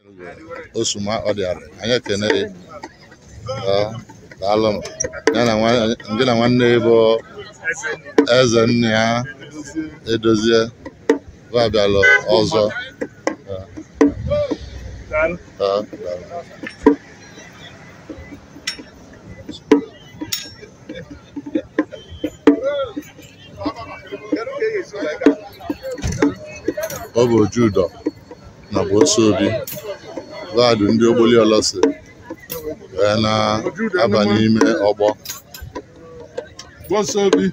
osuma ọ dịara anyị ekene gị Ọ, daalụ m. Ya na nwa- gị na nwanne ya bụ eze nne ya edozie va bịalụ ọzọ Ọ, ọ, daalụ. ọ bụ Ojudo na bụ Osuobi vaadụ ndị Ogboli Olosi wee na-aba n'ime ọgbọ Osuobi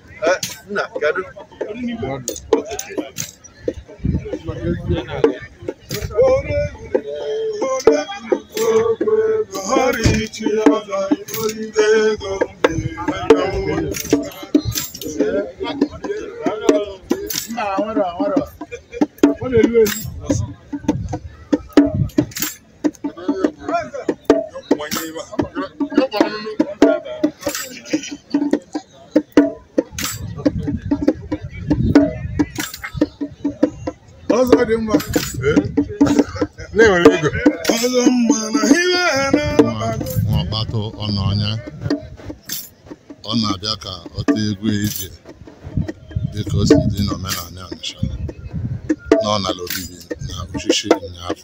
Ọzọ dị mma. na-enwere ego Ọzọ mma na ihe ha na nwa nwa ọkpatụ ọnụ ọnya ọ na-abịa ka ọ tee egwu ije dịka o si dị n'omenala Ọnịsha na ọnala obibi na uchichi ụnyaahụ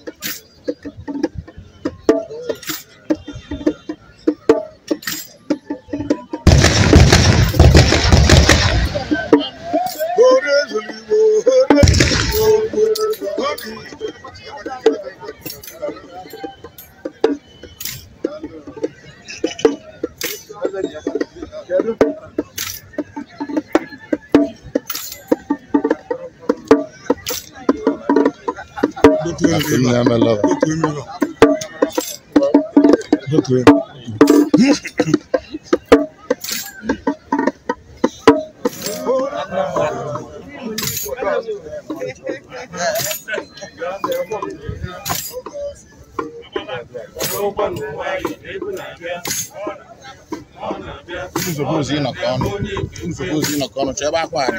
ore ezigbo ore ezigbo obi. akụ nne emela nsogbu ịnọkọ ọnụ nsogbu ịnọkọ ọnụ chọọ ebe akwa anyị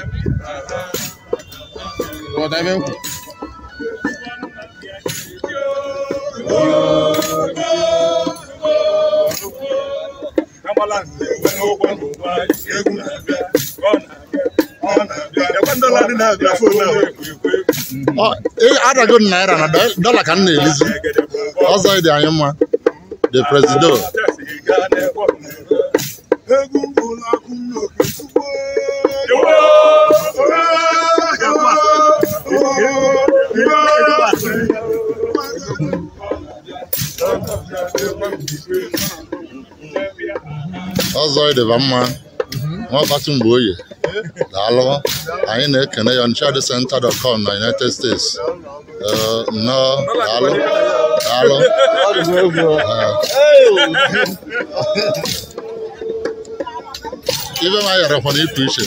ghọta ebe m kwuru Agbala nze n'ụgbọ n'ụwa egwu na-abịa ọ na-abịa ọ na-abịa ekwe ndọla dị na-abịa fon ahụ Ọ, ị- adago m naira na dọ- dọla ka m na-elizi ọzọ dị anyị mma the presido egwu ụlọ akụ n'oke tupu ọzọ dịba mma nwa ọkpatụ mgbe oyi daalụ anyị na-ekene ya onitshadscenter.com na united states Ee, nnọọ daalụ daalụ Ee. ibe ma yarakwa na ịpụ iche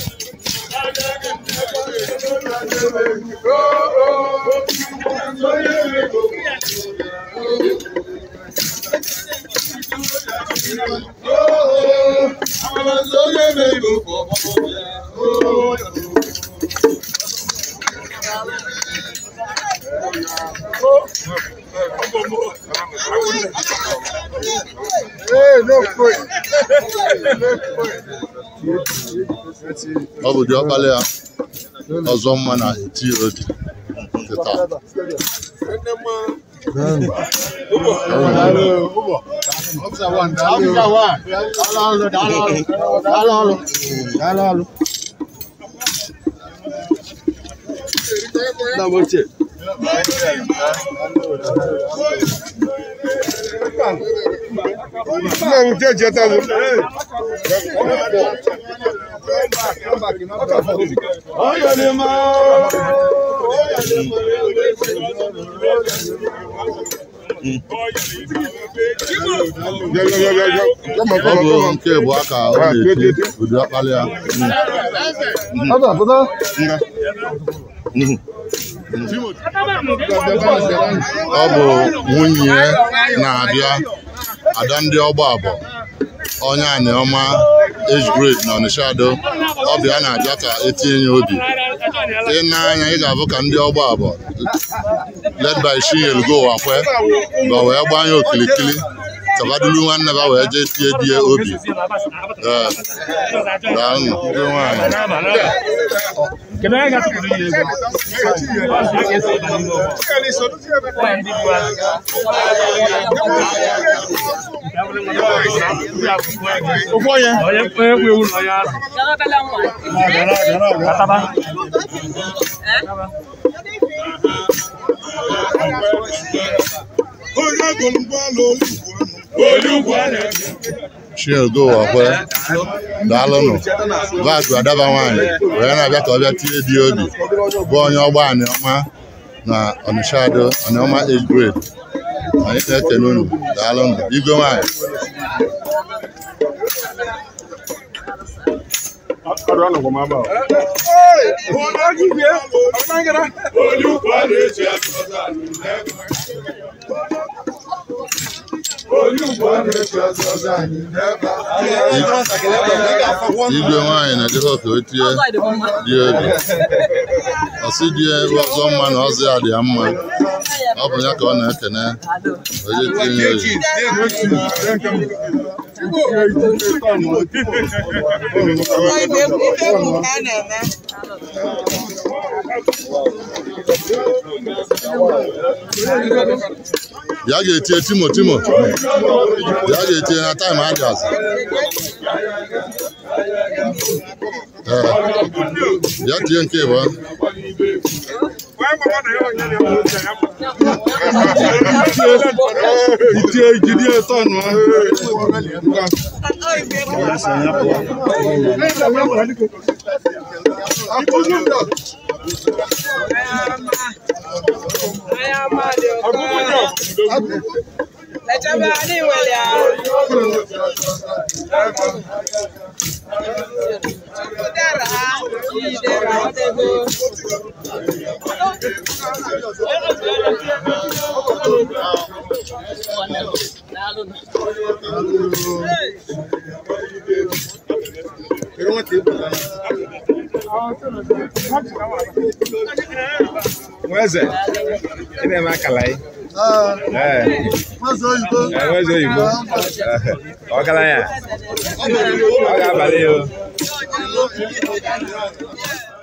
ọ bụ diọkpala ya ọzọ mma na eti odi kịta nna m nke jeta m ọ bụ nke bụ aka ọ na-eti ụdị ọkpala ya ọ bụ nwunye ya na-abịa ada ndị ọgba abụọ onye aniọma age grade na Ọnịsha Ado ọbịa na-abịa ka etinye ya obi ị na-anya ị ga-abụ ka ndị ọgba abụọ led by Chinyelu Wakwe ba wee gbanye okilikili kabadulu nwanne ba wee jee tie die obi Ee, daalụ ndị nwanyị Kedu onye ga-atụpụrụ ya ego? Ọ ga-eso ịba n'ime ụgbọ. Nwaanyị ndị bụ azụ. Nke a bụrụ nwa ndị a bụ Ụgwọ ya. onye onye kwu ewu na onye azụ. Ataba. Onye gụrụ ụgbọala olugbo ọnụ. Chinyelu Wakwe daalụnụ vaakụ adaba nwaanyị wee na-abịa ka ọ bịa tie di obi bụ onye ọgba anị ọma na Ọnịsha Ado anị ọma age grade anyị na-ekene unu daalụnụ igwe nwaanyị igwe nwaanyị na-ejefe ofe otie di obi ọsị die ọzọ mma na ọzọ ya dị ya mma ọ bụ ya ka ọ na-ekene oje tinye ya oyi ya ga-etie timo timo ya ga-etie na taịm adịasị ee ya tie nke ịbụọ Itie jide tọnụ ahụ. Nweze, ị na-eme akala ị? Ee, ee, nweze oyibo. Ọgaranya, ọ ga-abalị ya o.